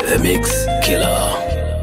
The Mix Killer.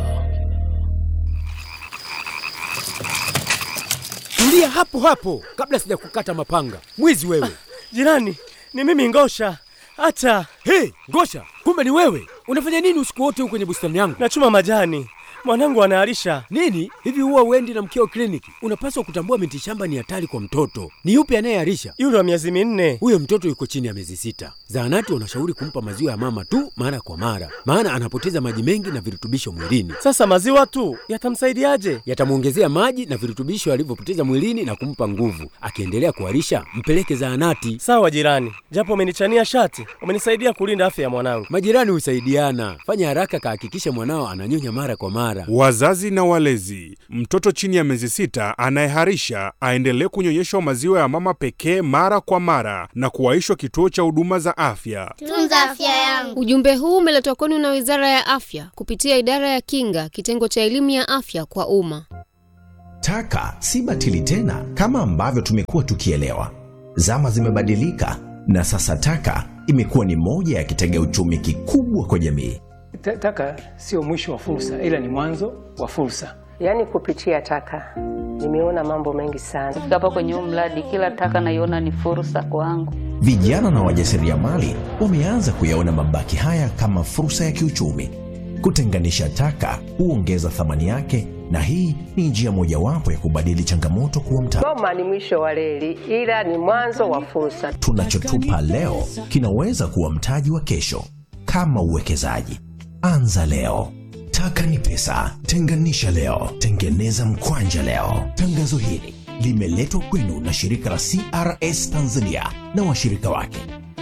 Tulia hapo hapo kabla sijakukata mapanga. Mwizi wewe! Jirani, ni mimi Ngosha. Hata Hey, Ngosha, kumbe ni wewe. Unafanya nini usiku wote huko kwenye bustani yangu? nachuma majani, mwanangu anaalisha. Nini? Hivi huwa uendi na mkeo kliniki? Unapaswa kutambua miti shamba ni hatari kwa mtoto. Ni yupi anayearisha? Yule wa miezi minne. Huyo mtoto yuko chini ya miezi sita. Zahanati wanashauri kumpa maziwa ya mama tu mara kwa mara, maana anapoteza maji mengi na virutubisho mwilini. Sasa maziwa tu yatamsaidiaje? Yatamwongezea maji na virutubisho alivyopoteza mwilini na kumpa nguvu. Akiendelea kuharisha, mpeleke zahanati. Sawa jirani, japo umenichania shati, umenisaidia kulinda afya ya mwanangu. Majirani husaidiana. Fanya haraka, kahakikisha mwanao ananyonya mara kwa mara. Wazazi na walezi, mtoto chini ya miezi sita anayeharisha aendelee kunyonyeshwa maziwa ya mama pekee mara kwa mara na kuwaishwa kituo cha huduma za afya. Tunza afya yangu. Ujumbe huu umeletwa kwenu na Wizara ya Afya kupitia Idara ya Kinga, kitengo cha elimu ya afya kwa umma. Taka si batili tena kama ambavyo tumekuwa tukielewa. Zama zimebadilika na sasa taka imekuwa ni moja ya kitega uchumi kikubwa kwa jamii. Ta- Taka sio mwisho wa fursa, ila ni mwanzo wa fursa. Yaani kupitia taka nimeona mambo mengi sana. Kufika hapa kwenye huu mradi, kila taka naiona ni fursa kwangu. Vijana na wajasiriamali wameanza kuyaona mabaki haya kama fursa ya kiuchumi. Kutenganisha taka huongeza thamani yake, na hii ni njia mojawapo ya kubadili changamoto kuwa mtaji. Goma ni mwisho wa reli, ila ni mwanzo wa fursa. Tunachotupa leo kinaweza kuwa mtaji wa kesho. Kama uwekezaji, anza leo. Taka ni pesa, tenganisha leo, tengeneza mkwanja leo. Tangazo hili limeletwa kwenu na shirika la CRS Tanzania na washirika wake.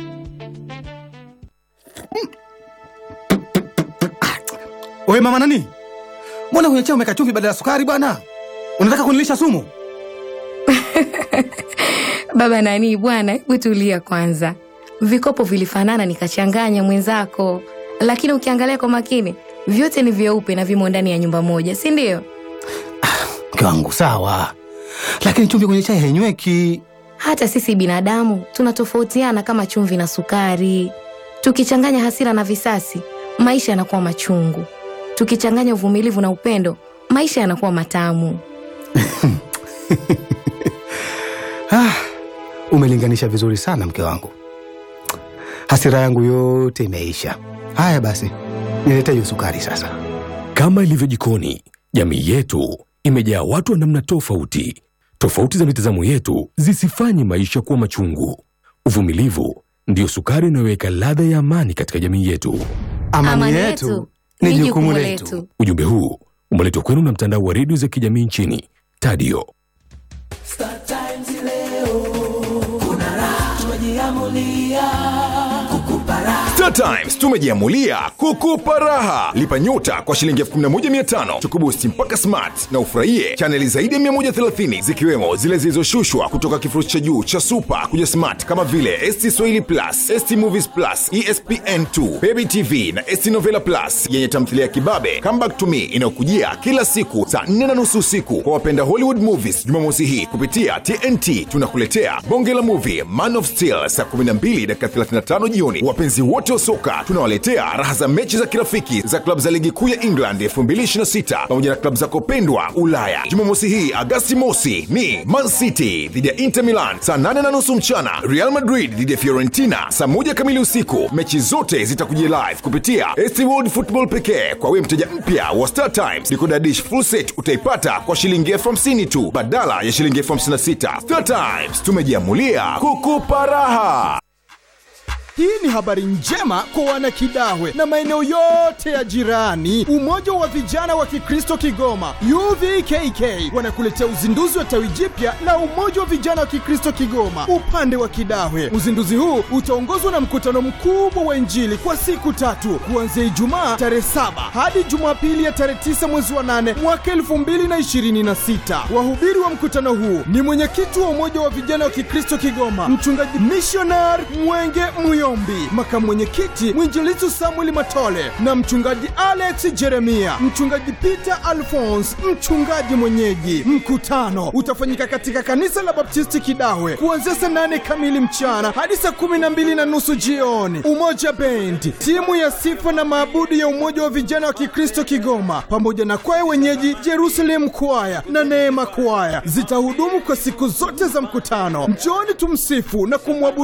Wewe mama nani? Mbona kwenye chai umeweka chumvi badala ya sukari bwana? Unataka kunilisha sumu? Baba nani bwana, hebu tulia kwanza. Vikopo vilifanana nikachanganya mwenzako, lakini ukiangalia kwa makini vyote ni vyeupe na vimo ndani ya nyumba moja, si ndio? Mke wangu sawa, lakini chumvi kwenye chai hainyweki. Hata sisi binadamu tunatofautiana kama chumvi na sukari. Tukichanganya hasira na visasi, maisha yanakuwa machungu. Tukichanganya uvumilivu na upendo, maisha yanakuwa matamu. Ah, umelinganisha vizuri sana mke wangu. Hasira yangu yote imeisha. Haya basi, nilete hiyo sukari sasa. Kama ilivyo jikoni, jamii yetu imejaa watu wa namna tofauti. Tofauti za mitazamo yetu zisifanye maisha kuwa machungu. Uvumilivu ndiyo sukari inayoweka ladha ya amani katika jamii yetu. Amani, yetu ni jukumu letu. Ujumbe huu umeletwa kwenu na mtandao wa redio za kijamii nchini Tadio. Star Times leo kuna raha, tumejiamulia kukupa raha. Star Times tumejiamulia kukupa raha. Lipa nyota kwa shilingi 11500 tukubusti mpaka smart na ufurahie chaneli zaidi ya 130 zikiwemo zile zilizoshushwa kutoka kifurushi cha juu cha super kuja smart kama vile ST Swahili Plus, ST Movies Plus, ESPN2, Baby TV na ST Novela Plus yenye tamthilia ya kibabe Come Back to Me inayokujia kila siku saa 4 na nusu usiku kwa wapenda Hollywood movies. Jumamosi hii kupitia TNT tunakuletea bonge la movie Man of Steel saa 12 dakika 35 jioni. Wapenzi wote wa soka tunawaletea raha za mechi za kirafiki za klabu za ligi kuu ya England 2026 pamoja na klabu zako pendwa Ulaya. Jumamosi hii Agasti mosi ni Man City dhidi ya Inter Milan saa 8 na nusu mchana, Real Madrid dhidi ya Fiorentina saa moja kamili usiku. Mechi zote zitakujia live kupitia ST World Football pekee. Kwa wewe mteja mpya wa Star Times, decoder dish full set utaipata kwa shilingi elfu hamsini tu badala ya shilingi elfu hamsini na sita. Star Times tumejiamulia kukupa raha. Hii ni habari njema kwa wanakidahwe na maeneo yote ya jirani. Umoja wa vijana wa Kikristo Kigoma UVKK wanakuletea uzinduzi wa tawi jipya la Umoja wa Vijana wa Kikristo Kigoma upande wa Kidahwe. Uzinduzi huu utaongozwa na mkutano mkubwa wa Injili kwa siku tatu kuanzia Ijumaa tarehe saba hadi Jumapili ya tarehe tisa mwezi wa nane mwaka elfu mbili na ishirini na sita. Wahubiri wa mkutano huu ni mwenyekiti wa Umoja wa Vijana wa Kikristo Kigoma, mchungaji missionary Mwenge Muyo Njombbi, makamu mwenyekiti mwinjilizi Samuel Matole na mchungaji Alex Jeremia, mchungaji Peter Alphonse, mchungaji mwenyeji. Mkutano utafanyika katika kanisa la Baptisti Kidawe kuanzia saa nane kamili mchana hadi saa kumi na mbili na nusu jioni. Umoja Bendi, timu ya sifa na maabudu ya Umoja wa Vijana wa Kikristo Kigoma, pamoja na kwaya wenyeji Jerusalem Kwaya na Neema Kwaya zitahudumu kwa siku zote za mkutano. Njooni tumsifu na kumwabudu